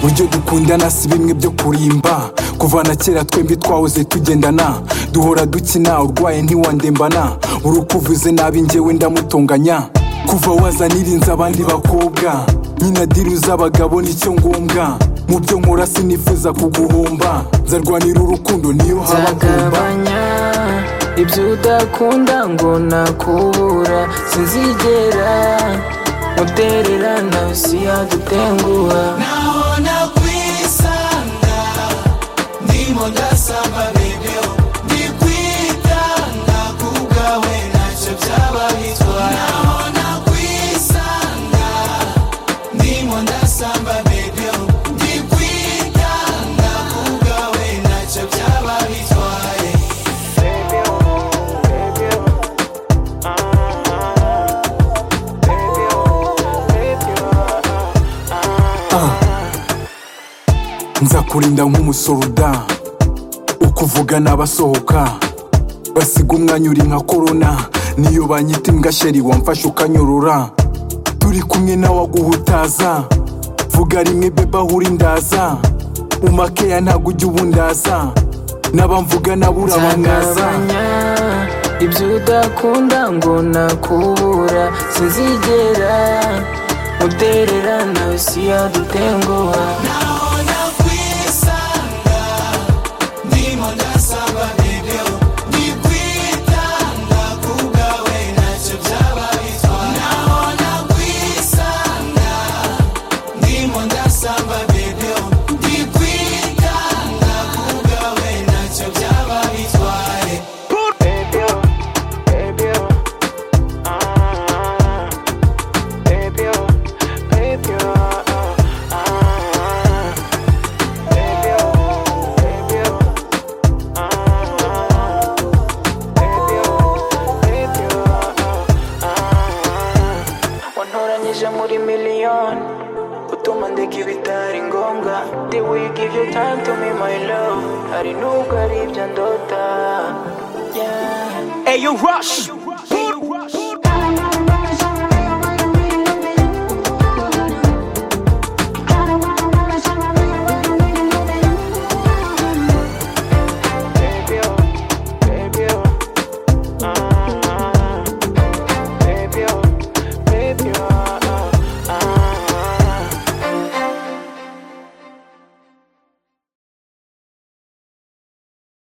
ibyo dukundana si bimwe byo kurimba kuva na kera twembi twahoze tugendana duhora dukina urwaye ntiwandembana buri uko uvuze nabi njyewe ndamutonganya kuva wazanirinze abandi bakobwa nyina diru z'abagabo nicyo ngombwa mu byo nkora sinifuza kuguhomba nzarwanira urukundo niyo haba agomba nzagabanya ibyo udakunda ngo nakubura sinzigera mutererana si yadutenguha naona kwisanga ndimo ndasamba bebyo ndikwitanga kubwawe ntacyo byaba bitwara naona kwisanga ndimo ndasamba bebyo ndikwitanga kubwawe ntacyo byaba bitwaye nzakurinda nk'umusoruda ukuvuga n'abasohoka basiga umwanya uri nka korona niyo banyita imbwa sheri wamfashe ukanyorora turi kumwe nawe aguhutaza vuga rimwe beba ahuri ndaza umakeya ntabwo ujya ubundaza n'abamvuga nabura abangaza nzagabanya ibyo udakunda ngo nakubura sinzigera mutererana si yadutenguha naona kwisanga ndimo ndasaba bebyo ndikwitanga kubwawe ntacyo byaba bitwara naona kwisanga ndimo ndasaba bebyo ndikwitanga kubwawe ntacyo byaba bitwaye wantoranyije muri miliyoni utuma ndeka ibitari ngombwa the we give you time to me my love hari nubwo ari ibyo ndota yeah Ayo rush